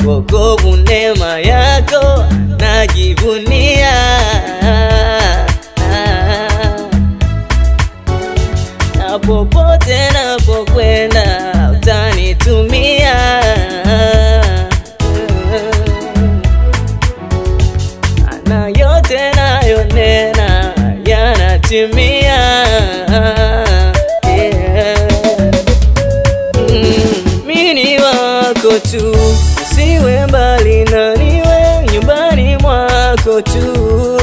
wokovu neema yako najivunia na popote napokwenda utanitumia na yote nayonena yanatimia yeah. Mm, mini wako tu, usiwe mbali na niwe nyumbani mwako tu.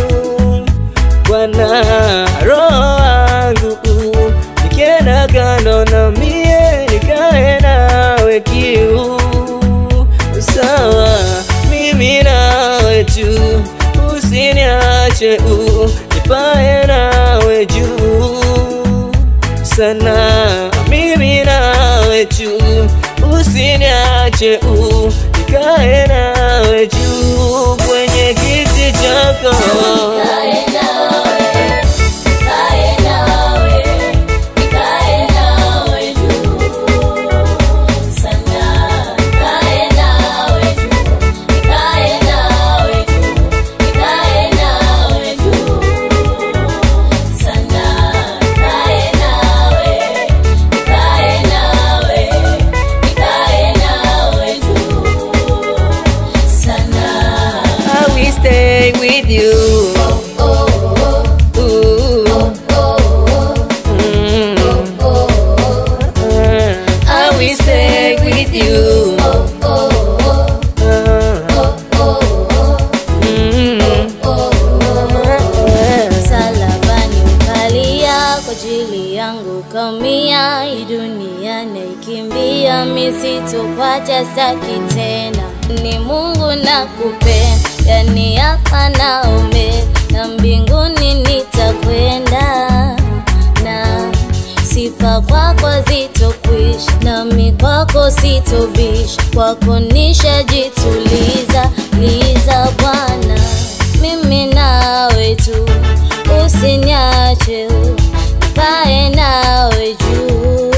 Bwana, roho wangu nikienda kando na mie nikae nawe kiu sawa, mimi nawe tu, usiniache u nipae nawe juu sana mimi nawe tu, usiniache u nikae nawe juu kwenye kiti chako. Nikae nawe, nikae nawe, nikae nawe juu sana. Nikae nawe juu, nikae nawe juu, nikae nawe juu sana. Nikae nawe, nikae nawe, nikae nawe juu sana. I will stay with you. Oh, oh, Ooh. oh, oh, Mm. oh, oh. I will stay with you. Msalabani ukalia kwa ajili yangu kaumia, hii dunia naikimbia, mi sitopata staki tena. Ni Mungu nakupenda, yani hapa na ume na mbinguni nitakwenda na sifa kwako zitokwisha, nami kwako sitobisha, kwako nishajituliza liza Bwana, mimi nawe tu, usiniache, kae nawe juu